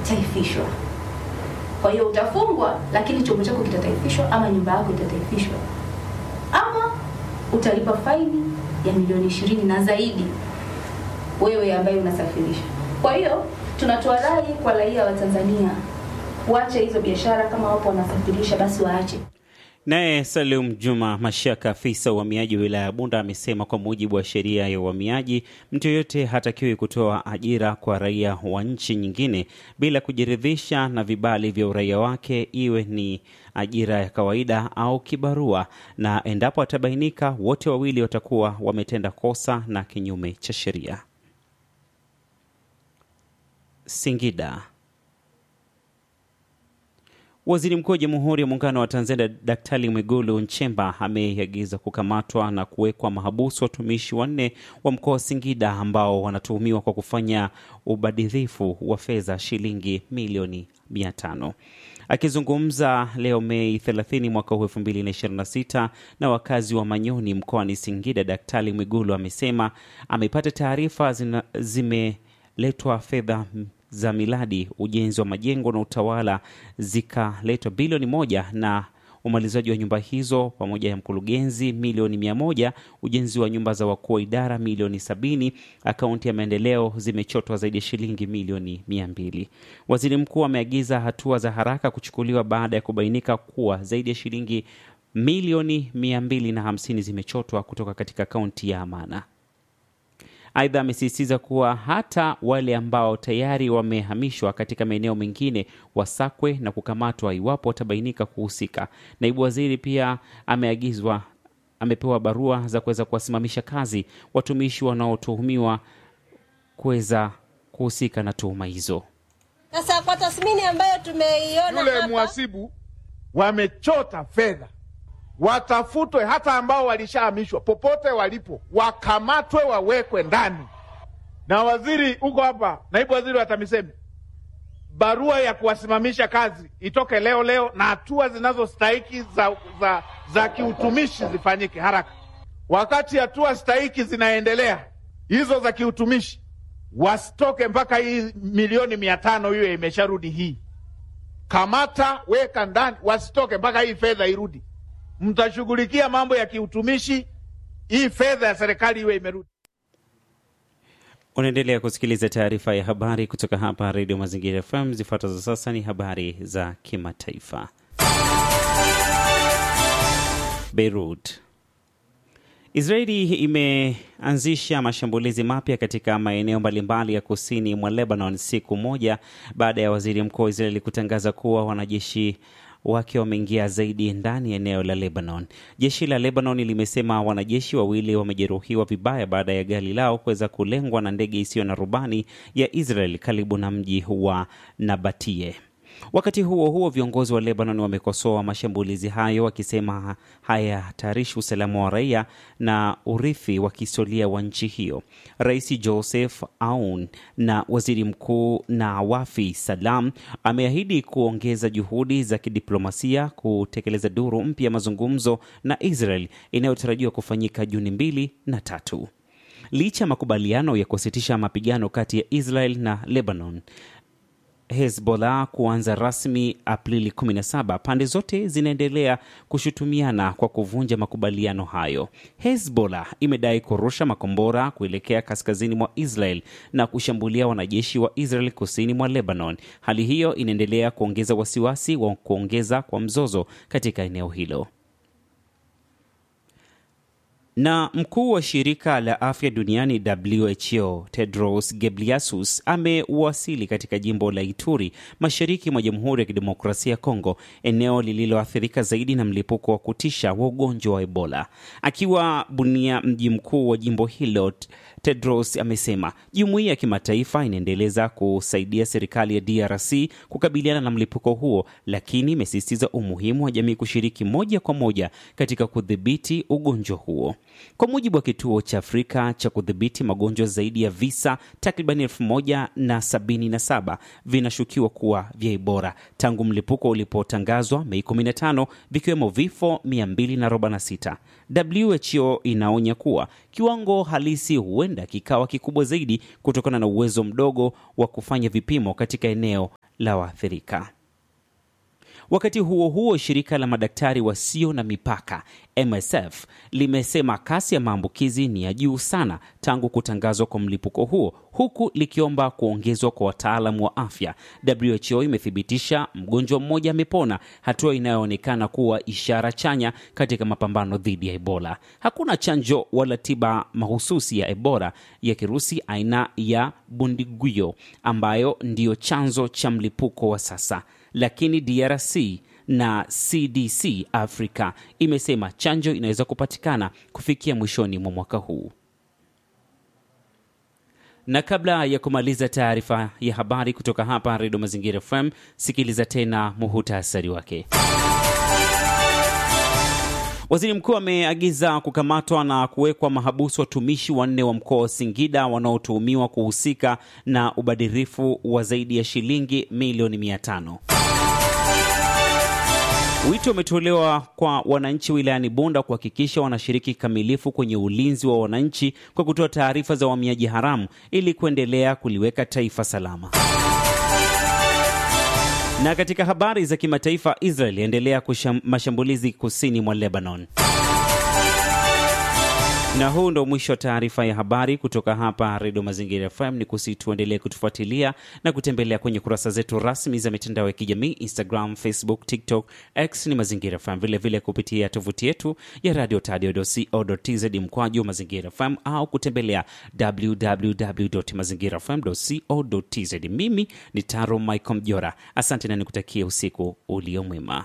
itataifishwa. Kwa hiyo utafungwa, lakini chombo chako kitataifishwa, ama nyumba yako itataifishwa, ama utalipa faini ya milioni ishirini na zaidi, wewe ambaye unasafirisha. Kwa hiyo tunatoa rai kwa raia wa Tanzania waache hizo biashara, kama wapo wanasafirisha basi waache. Naye Salum Juma Mashaka, afisa uhamiaji wa wilaya ya Bunda, amesema kwa mujibu wa sheria ya uhamiaji, mtu yoyote hatakiwi kutoa ajira kwa raia wa nchi nyingine bila kujiridhisha na vibali vya uraia wake, iwe ni ajira ya kawaida au kibarua, na endapo atabainika, wote wawili watakuwa wametenda kosa na kinyume cha sheria. Singida. Waziri Mkuu wa Jamhuri ya Muungano wa Tanzania Daktari Mwigulu Nchemba ameagiza kukamatwa na kuwekwa mahabusu watumishi wanne wa mkoa wa Singida ambao wanatuhumiwa kwa kufanya ubadhirifu wa fedha shilingi milioni mia tano. Akizungumza leo Mei 30 mwaka huu 2026 na wakazi wa Manyoni mkoani Singida, Daktari Mwigulu amesema amepata taarifa zimeletwa fedha za miradi ujenzi wa majengo na utawala zikaletwa bilioni moja na umalizaji wa nyumba hizo pamoja ya mkurugenzi milioni mia moja ujenzi wa nyumba za wakuu wa idara milioni sabini akaunti ya maendeleo zimechotwa zaidi ya shilingi milioni mia mbili waziri mkuu ameagiza hatua za haraka kuchukuliwa baada ya kubainika kuwa zaidi ya shilingi milioni mia mbili na hamsini zimechotwa kutoka katika akaunti ya amana Aidha, amesisitiza kuwa hata wale ambao tayari wamehamishwa katika maeneo mengine wasakwe na kukamatwa iwapo watabainika kuhusika. Naibu waziri pia ameagizwa, amepewa barua za kuweza kuwasimamisha kazi watumishi wanaotuhumiwa kuweza kuhusika na tuhuma hizo. Sasa kwa tathmini ambayo tumeiona yule hapa, mhasibu wamechota fedha, watafutwe hata ambao walishahamishwa popote walipo, wakamatwe, wawekwe ndani. Na waziri huko hapa, naibu waziri wa TAMISEMI, barua ya kuwasimamisha kazi itoke leo leo, na hatua zinazostahiki za, za, za kiutumishi zifanyike haraka. Wakati hatua stahiki zinaendelea hizo za kiutumishi, wasitoke mpaka hii milioni mia tano hiyo imesharudi hii kamata weka ndani, wasitoke mpaka hii fedha irudi. Mtashughulikia mambo ya kiutumishi, hii fedha ya serikali iwe imerudi. Unaendelea kusikiliza taarifa ya habari kutoka hapa Redio Mazingira FM. Zifuatazo sasa ni habari za kimataifa. Beirut. Israeli imeanzisha mashambulizi mapya katika maeneo mbalimbali ya kusini mwa Lebanon siku moja baada ya waziri mkuu wa Israeli kutangaza kuwa wanajeshi wake wameingia zaidi ndani ya eneo la Lebanon. Jeshi la Lebanon limesema wanajeshi wawili wamejeruhiwa vibaya baada ya gari lao kuweza kulengwa na ndege isiyo na rubani ya Israel karibu na mji wa Nabatie. Wakati huo huo, viongozi wa Lebanon wamekosoa mashambulizi hayo wakisema hayahatarishi usalama wa raia na urithi wa kihistoria wa nchi hiyo. Rais Joseph Aoun na waziri mkuu Nawafi Salam ameahidi kuongeza juhudi za kidiplomasia kutekeleza duru mpya ya mazungumzo na Israel inayotarajiwa kufanyika Juni mbili na tatu. Licha ya makubaliano ya kusitisha mapigano kati ya Israel na Lebanon Hezbollah kuanza rasmi Aprili 17, pande zote zinaendelea kushutumiana kwa kuvunja makubaliano hayo. Hezbollah imedai kurusha makombora kuelekea kaskazini mwa Israel na kushambulia wanajeshi wa Israel kusini mwa Lebanon. Hali hiyo inaendelea kuongeza wasiwasi wa kuongeza kwa mzozo katika eneo hilo na mkuu wa shirika la afya duniani WHO Tedros Ghebreyesus amewasili katika jimbo la Ituri mashariki mwa Jamhuri ya Kidemokrasia ya Kongo, eneo lililoathirika zaidi na mlipuko wa kutisha wa ugonjwa wa Ebola. Akiwa Bunia, mji mkuu wa jimbo hilo, Tedros amesema jumuiya ya kimataifa inaendeleza kusaidia serikali ya DRC kukabiliana na mlipuko huo, lakini imesisitiza umuhimu wa jamii kushiriki moja kwa moja katika kudhibiti ugonjwa huo. Kwa mujibu wa kituo cha Afrika cha kudhibiti magonjwa, zaidi ya visa takriban elfu moja na sabini na saba vinashukiwa kuwa vya Ebola tangu mlipuko ulipotangazwa Mei 15, vikiwemo vifo 246. WHO inaonya kuwa kiwango halisi huenda kikawa kikubwa zaidi kutokana na uwezo mdogo wa kufanya vipimo katika eneo la waathirika. Wakati huo huo, shirika la madaktari wasio na mipaka MSF limesema kasi ya maambukizi ni ya juu sana tangu kutangazwa kwa mlipuko huo, huku likiomba kuongezwa kwa wataalamu wa afya. WHO imethibitisha mgonjwa mmoja amepona, hatua inayoonekana kuwa ishara chanya katika mapambano dhidi ya Ebola. Hakuna chanjo wala tiba mahususi ya Ebola ya kirusi aina ya Bundiguyo ambayo ndiyo chanzo cha mlipuko wa sasa lakini DRC na CDC Afrika imesema chanjo inaweza kupatikana kufikia mwishoni mwa mwaka huu. Na kabla ya kumaliza taarifa ya habari kutoka hapa Redio Mazingira FM, sikiliza tena muhutasari wake. Waziri mkuu ameagiza kukamatwa na kuwekwa mahabusu watumishi wanne wa mkoa wa Singida wanaotuhumiwa kuhusika na ubadhirifu wa zaidi ya shilingi milioni mia tano. Wito umetolewa kwa wananchi wilayani Bunda kuhakikisha wanashiriki kikamilifu kwenye ulinzi wa wananchi kwa kutoa taarifa za uhamiaji haramu ili kuendelea kuliweka taifa salama. Na katika habari za kimataifa, Israel yaendelea mashambulizi kusini mwa Lebanon. Na huu ndo mwisho wa taarifa ya habari kutoka hapa Redio Mazingira FM. Ni kusi tuendelee kutufuatilia na kutembelea kwenye kurasa zetu rasmi za mitandao ya kijamii Instagram, Facebook, TikTok, X ni Mazingira FM, vilevile kupitia tovuti yetu ya radio tadio.co.tz mkwaju Mazingira FM au kutembelea www mazingira fm.co.tz. Mimi ni Taro Michael Mjora, asante na nikutakia usiku ulio mwema.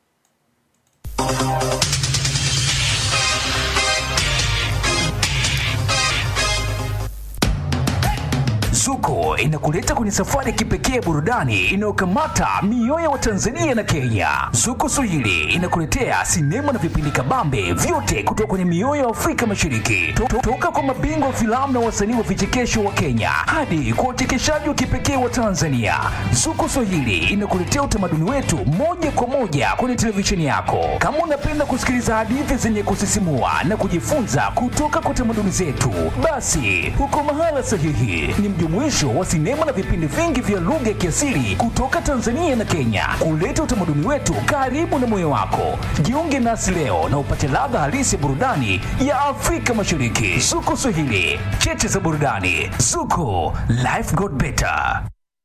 Zuko inakuleta kwenye safari ya kipekee ya burudani inayokamata mioyo ya Watanzania na Kenya. Zuko Swahili inakuletea sinema na vipindi kabambe vyote kutoka kwenye mioyo ya Afrika Mashariki, To- to- toka kwa mabingwa wa filamu na wasanii wa vichekesho wa Kenya hadi kwa uchekeshaji wa kipekee wa Tanzania. Zuko Swahili inakuletea utamaduni wetu moja kwa moja kwenye televisheni yako. Kama unapenda kusikiliza hadithi zenye kusisimua na kujifunza kutoka kwa tamaduni zetu, basi huko mahala sahihi. Ni mjumuisho wa sinema na vipindi vingi vya lugha ya kiasili kutoka Tanzania na Kenya, kuleta utamaduni wetu karibu na moyo wako. Jiunge nasi leo na upate ladha halisi ya burudani ya Afrika Mashariki. Zuko Swahili, cheche za burudani. Zuko, life got better.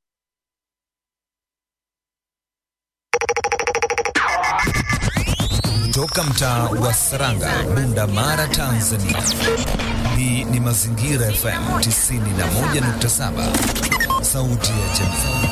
Toka mtaa wa Saranga, Bunda Mara, Tanzania. Hii ni Mazingira FM 91.7, sauti ya jamii.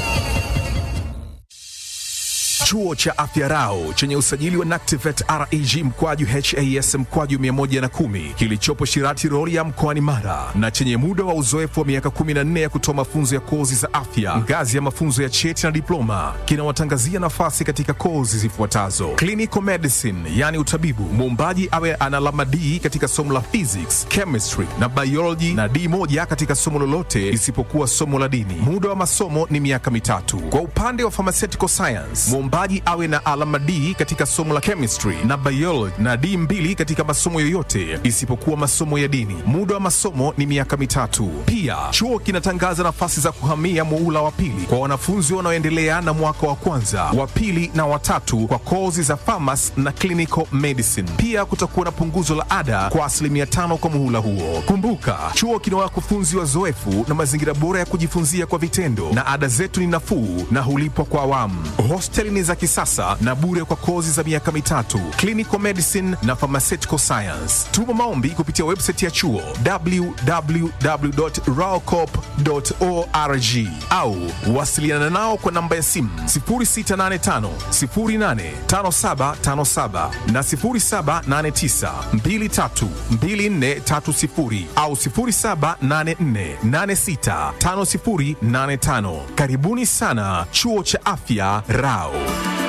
Chuo cha Afya Rau chenye usajili wa NACTIVET REG mkwaju HAS mkwaju 110 kilichopo Shirati Rorya mkoani Mara na chenye muda wa uzoefu wa miaka 14 ya kutoa mafunzo ya kozi za afya ngazi ya mafunzo ya cheti na diploma kinawatangazia nafasi katika kozi zifuatazo: clinical medicine, yani utabibu, muombaji awe ana alama D katika somo la physics, chemistry na biology na D moja katika somo lolote isipokuwa somo la dini. Muda wa masomo ni miaka mitatu. Kwa upande wa pharmaceutical science, mwombaji awe na alama D katika somo la chemistry na biology na D mbili katika masomo yoyote isipokuwa masomo ya dini. Muda wa masomo ni miaka mitatu. Pia chuo kinatangaza nafasi za kuhamia muula wa pili kwa wanafunzi wanaoendelea na mwaka wa kwanza, wa pili na watatu kwa kozi za pharmacy na clinical medicine. Pia kutakuwa na punguzo la ada kwa asilimia tano kwa muhula huo. Kumbuka, chuo kina wakufunzi wazoefu na mazingira bora ya kujifunzia kwa vitendo, na ada zetu ni nafuu na hulipwa kwa awamu. Hosteli ni za kisasa na bure kwa kozi za miaka mitatu, clinical medicine na pharmaceutical science. Tuma maombi kupitia website ya chuo www.raocop.org au wasiliana nao kwa namba ya simu 0685 085757 na 0789 232430 au 0784865085. Karibuni sana chuo cha afya Rao.